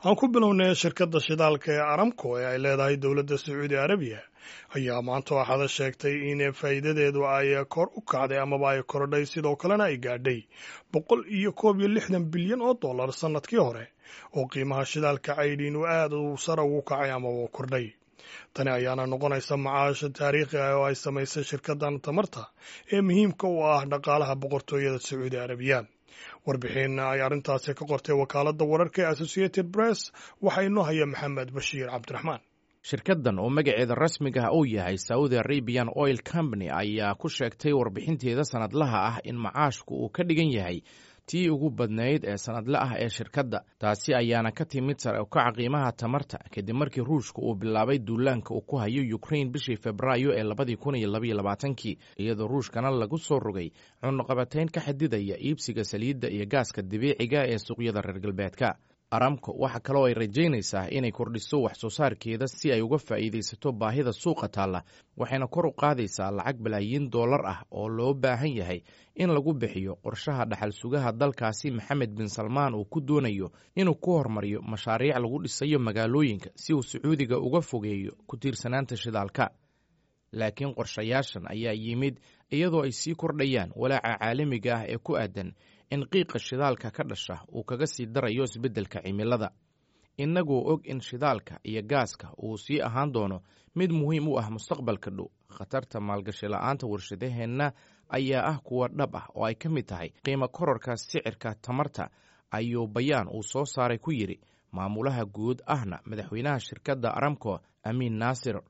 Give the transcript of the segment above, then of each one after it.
aan ku bilownay shirkadda shidaalka ee aramco ee ay leedahay dowladda sacuudi arabiya ayaa maanta waxaada sheegtay in faa'iidadeedu ay kor u kacday amaba ay korodhay sidoo kalena ay gaadhay boqol iyo koob iyo lixdan bilyan oo dollar sannadkii hore oo qiimaha shidaalka caydhiin uu aad u sare ugu kacay amaba kordhay tani ayaana noqonaysa macaasha taariikhi ah oo ay samaysay shirkaddan tamarta ee muhiimka u ah dhaqaalaha boqortooyada sacuudi arabiya warbixin ay arrintaasi ka qortay wakaaladda wararka ee associated press waxaa inoo haya maxamed bashiir cabdiraxmaan shirkaddan oo magaceeda rasmiga ah uu yahay saudi arabian oil company ayaa ku sheegtay warbixinteeda sanadlaha ah in macaashku uu ka dhigan yahay tii ugu badnayd ee sanadle ah ee shirkadda taasi ayaana ka timid sare ukaca qiimaha tamarta kadib markii ruushka uu bilaabay duulaanka uu ku hayo ukrain bishii febraayo ee labadii kun iyo labaiyo labaatankii iyadoo ruushkana lagu soo rogay cunaqabatayn ka xadidaya iibsiga saliidda iyo gaaska dabiiciga ee suuqyada reer galbeedka aramco waxa kaloo ay rajaynaysaa inay kordhiso wax soo saarkeeda si ay uga faa'iidaysato baahida suuqa taalla waxayna kor u qaadaysaa lacag balaayiin dollar ah oo loo baahan yahay in lagu bixiyo qorshaha dhaxal sugaha dalkaasi maxamed bin salmaan uu ku doonayo inuu ku hormariyo mashaariic lagu dhisayo magaalooyinka si uu sacuudiga uga fogeeyo ku tiirsanaanta shidaalka laakiin qorshayaashan ayaa yimid iyadoo ay sii kordhayaan walaaca caalamiga ah ee ku aadan in qiiqa shidaalka ka dhasha uu kaga sii darayo isbeddelka cimilada innagoo og in shidaalka iyo gaaska uu sii ahaan doono mid muhiim u ah mustaqbalka dhow khatarta maalgashi la'aanta warshadaheenna ayaa ah kuwa dhab ah oo ay ka mid tahay qiimo kororka sicirka tamarta ayuu bayaan uu soo saaray ku yidhi maamulaha guud ahna madaxweynaha shirkadda aramco amiin naasir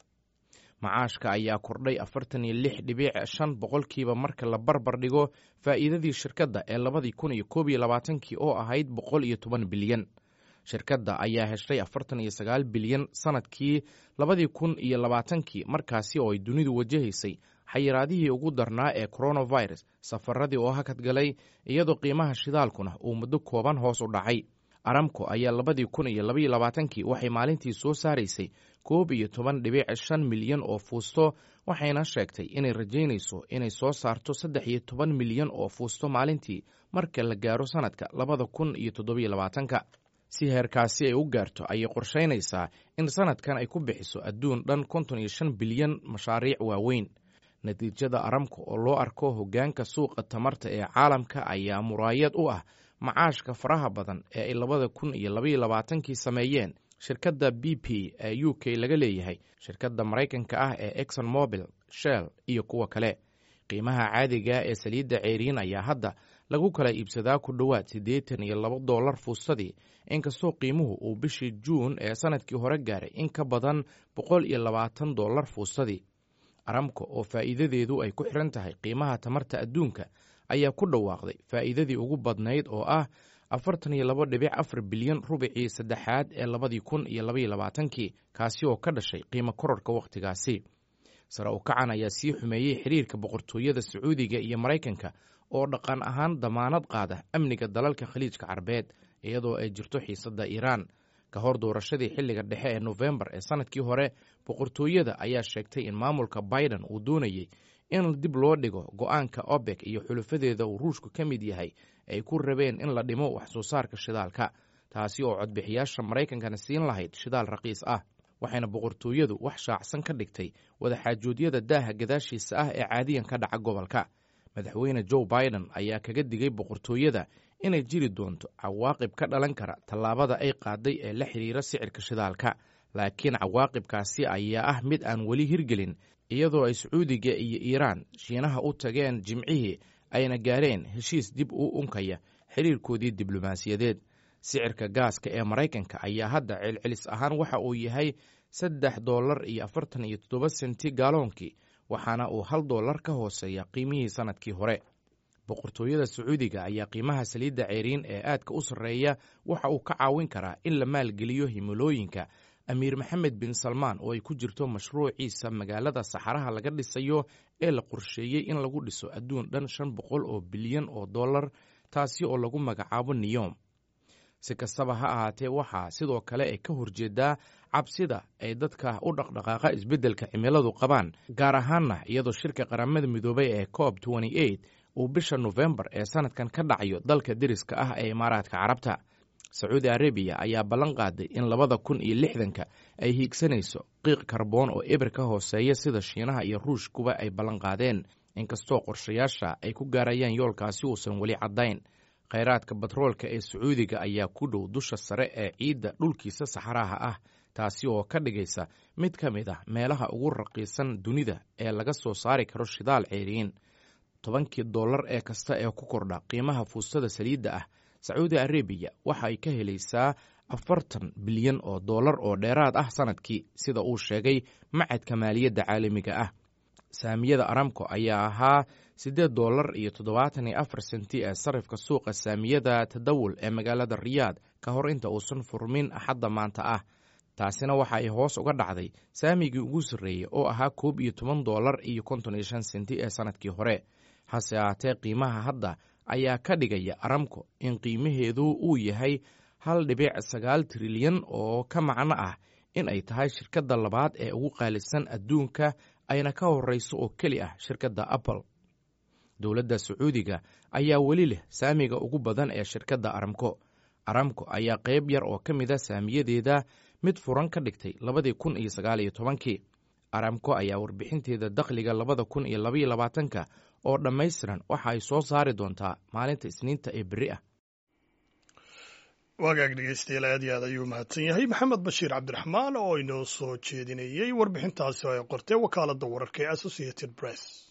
macaashka ayaa kordhay afartan iyo lix dhibiic shan boqolkiiba marka la barbar dhigo faa'iidadii shirkadda ee labadii kun iyo koob iyo labaatankii oo ahayd boqol iyo toban bilyan shirkadda ayaa heshay afartan iyo sagaal bilyan sanadkii labadii kun iyo labaatankii markaasi oo ay dunidu wajahaysay xayiraadihii ugu darnaa ee coronavirus safaradii oo hakad galay iyadoo qiimaha shidaalkuna uu muddo kooban hoos u dhacay aramco ayaa labadii kun iyo labaiyo labaatankii waxay maalintii soo saaraysay koob iyo toban dhibiic shan milyan oo fuusto waxayna sheegtay inay rajaynayso inay soo saarto saddex iyo toban milyan oo fuusto maalintii marka la gaaro sanadka labada kun iyo toddobiyo labaatanka si heerkaasi ay u gaarto ayay qorshaynaysaa in sanadkan ay ku bixiso adduun dhan konton iyo shan bilyan mashaariic waaweyn natiijada aramco oo loo arko hoggaanka suuqa tamarta ee caalamka ayaa muraayad u ah macaashka faraha badan ee ay labada kun iyo labaiyo labaatankii sameeyeen shirkadda b p ee u k laga leeyahay shirkadda maraykanka ah ee exon mobil shell iyo kuwa kale qiimaha caadiga ee saliidda ceeriin ayaa hadda lagu kala iibsadaa ku dhowaad siddeetan iyo laba dollar fuustadii inkastoo qiimuhu uu bishii juun ee sanadkii hore gaaray in ka badan boqol iyo labaatan dollar fuustadii aramco oo faa'iidadeedu ay ku xiran tahay qiimaha tamarta adduunka ayaa ku dhawaaqday faa'iidadii ugu badnayd oo ah afartan iyo laba dhibic afar bilyan rubicii saddexaad ee labadii kun iyo labaiyo labaatankii kaasi oo ka dhashay qiimo kororka wakhtigaasi sare u kacan ayaa sii xumeeyey xiriirka boqortooyada sacuudiga iyo maraykanka oo dhaqan ahaan damaanad qaada amniga dalalka khaliijka carabeed iyadoo ay jirto xiisadda iiraan ka hor doorashadii xilliga dhexe ee nofembar ee sanadkii hore boqortooyada ayaa sheegtay in maamulka biden uu doonayey in dib loo dhigo go-aanka obek iyo xulufadeeda uu ruushku ka mid yahay ay ku rabeen in la dhimo wax soo saarka shidaalka taasi oo codbixiyaasha maraykankana siin lahayd shidaal raqiis ah waxayna boqortooyadu wax shaacsan ka dhigtay wadaxaajoodyada daaha gadaashiisa ah ee caadiyan ka dhaca gobolka madaxweyne joe biden ayaa kaga digay boqortooyada inay jiri doonto cawaaqib ka dhalan kara tallaabada ay qaaday ee la xidhiira sicirka shidaalka laakiin cawaaqibkaasi ayaa ah mid aan weli hirgelin iyadoo ay sacuudiga iyo iiraan shiinaha u tageen jimcihii ayna gaareen heshiis dib u unkaya xiriirkoodii diblomaasiyadeed sicirka gaaska ee maraykanka ayaa hadda celcelis ahaan waxa uu yahay saddex dollar iyo afartan iyo toddoba senti gaaloonkii waxaana uu hal dollar ka hooseeya qiimihii sanadkii hore boqortooyada sacuudiga ayaa qiimaha saliidda ceeriin ee aadka u sarreeya waxa uu ka caawin karaa in la maalgeliyo himilooyinka amiir maxamed bin salmaan oo ay ku jirto mashruuciisa magaalada saxaraha laga dhisayo ee la qorsheeyey in lagu dhiso adduun dhan shan boqol oo bilyan oo dollar taasi oo lagu magacaabo niyom si kastaba ha ahaatee waxaa sidoo kale ay ka horjeedaa cabsida ay dadka u dhaqdhaqaaqa isbeddelka cimiladu qabaan gaar ahaanna iyadoo shirka qaramada midoobay ee coob uu bisha nofembar ee sanadkan ka dhacayo dalka deriska ah ee imaaraadka carabta sacuudi arabiya ayaa ballan qaaday in labada kun iyo lixdanka ay hiigsanayso qiiq karboon oo eber ka hooseeya sida shiinaha iyo ruushkuba ay ballan qaadeen inkastoo qorshayaasha ay ku gaarayaan yoolkaasi uusan weli caddayn khayraadka batroolka ee sacuudiga ayaa ku dhow dusha sare ee ciidda dhulkiisa saxaraha ah taasi oo ka dhigaysa mid ka mid ah meelaha ugu raqiisan dunida ee laga soo saari karo shidaal ceeriin tobankii dollar ee kasta ee ku kordha qiimaha fuustada saliidda ah sacuudi arabiya waxa ay ka helaysaa afartan bilyan oo dollar oo dheeraad ah sanadkii sida uu sheegay macadka maaliyadda caalamiga ah saamiyada aramco ayaa ahaa siddeed dollar iyo toddobaatan iyo afar senti ee sarifka suuqa saamiyada tadawul ee magaalada riyaad ka hor inta uusan furmin axadda maanta ah taasina waxa ay hoos uga dhacday saamigii ugu sarreeyey oo ahaa koob iyo toban dollar iyo konton iyo shan senti ee sanadkii hore hase ahaatee qiimaha hadda ayaa ka dhigaya aramco in qiimaheedu uu yahay hal dhibic sagaal trilyan oo ka macno ah in ay tahay shirkadda labaad ee ugu qaalisan adduunka ayna ka horreyso oo keli ah shirkadda apple dowladda sacuudiga ayaa weli leh saamiga ugu badan ee shirkadda aramco aramco ayaa qayb yar oo ka mid a saamiyadeeda mid furan ka dhigtay labadii kun iyo sagaal iyo tobankii aramco ayaa warbixinteeda dakhliga labada kun iyo labaiyo labaatanka oo dhammaystiran waxa ay soo saari doontaa maalinta isniinta ee berri ah waagaag dhegeystayaal aad iyo aad ayuu mahadsan yahay maxamed bashiir cabdiraxmaan oo inoo soo jeedinayey warbixintaasi oo ay qortee wakaaladda wararka ee associated press